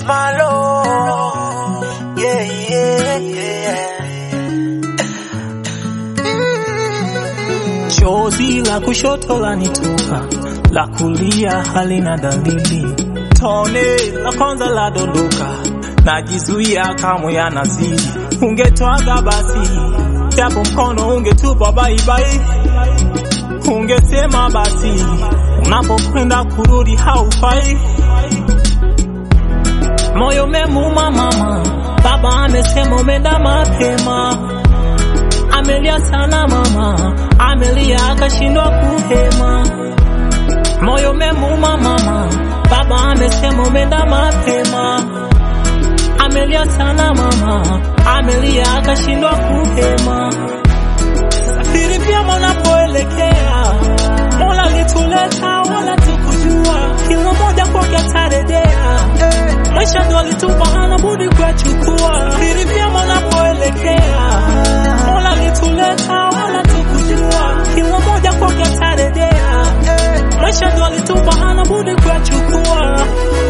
Malo. Yeah, yeah, yeah. Chozi la kushoto lanitoka, la kulia halina dalili. Tone la kwanza la dondoka, najizuia kamwe yanazidi. Ungetwaga basi, japo mkono ungetupa baibai. Ungesema basi, unapokwenda kurudi haufai. Moyo memuma mama, baba amesema umeenda mapema amelia sana mama, amelia akashindwa kuhema. Moyo memuma mama, baba amesema umeenda mapema. Amelia sana mama, amelia akashindwa kuhema. Safiri vyema unapoelekea, Mola lituleta wala tukujua, kila moja kwake atarejea. Maisha ndo alitupa, hana budi kuyachukua. Safiri vyema unapoelekea, Mola lituleta wala tukujua, kila moja kwake atarejea. Maisha ndo alitupa, hana budi kuyachukua.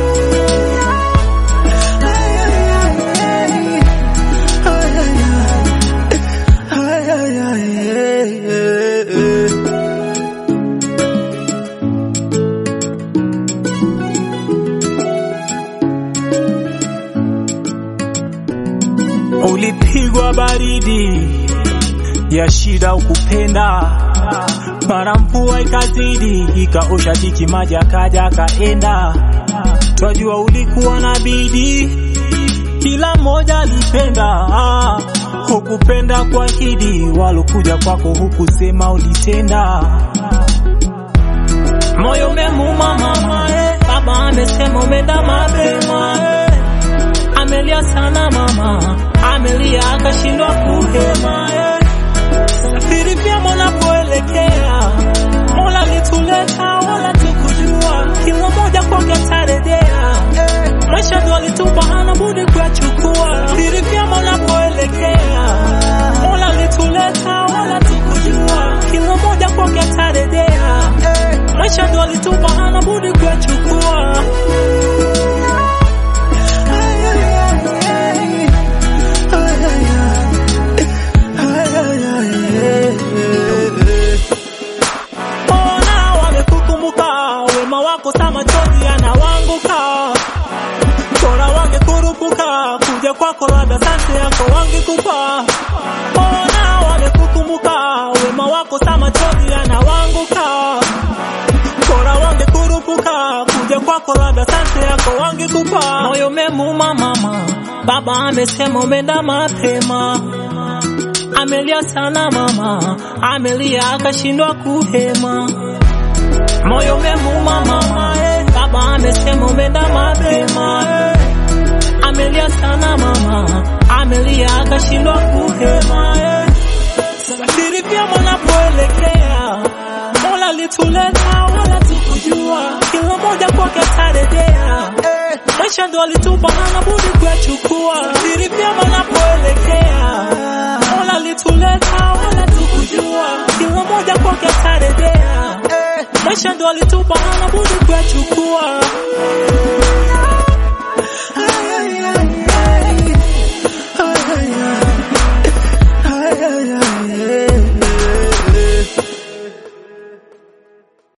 Ulipigwa baridi ya shida ukupenda, mara mvua ikazidi ikaosha tiki maji akaja akaenda. Twajua ulikuwa na bidii, kila mmoja alipenda, hukupenda kwa hidi, walokuja kwako hukusema ulitenda. Moyo umemuma mama, eh, baba amesema umeenda mapema eh. Amelia sana mama, amelia akashindwa kuhema eh. Safiri vyema unapoelekea, Mola lituleta wala tukujua, kila moja kwake atarejea. Maisha ndo alitupa, hana budi kuyachukua. Safiri vyema unapoelekea, Mola lituleta wala tukujua, kila moja kwake atarejea. Maisha ndo alitupa, hana budi kuyachukua. Mbona wamekukumbuka wema wako, sa machozi yanawanguka. Bora wangekurupuka kuja kwako, labda sante yako wangekupa. Mbona wamekukumbuka wema wako, sa machozi yanawanguka. Bora wangekurupuka kuja kwako, labda sante yako wangekupa. Moyo memuma mama, baba amesema umeenda mapema amelia sana mama, amelia akashindwa kuhema. Moyo umemuma mama, eh, baba amesema umeenda mapema. eh. Amelia sana mama, amelia akashindwa kuhema. eh. Safiri vyema unapoelekea, Mola lituleta wala tukujua, kila moja kwake atarejea. Maisha ndo alitupa, hana budi kuyachukua. Safiri vyema unapoelekea, Mola lituleta wala tukujua, kila moja kwake atarejea. Maisha ndo alitupa, hana budi kuyachukua.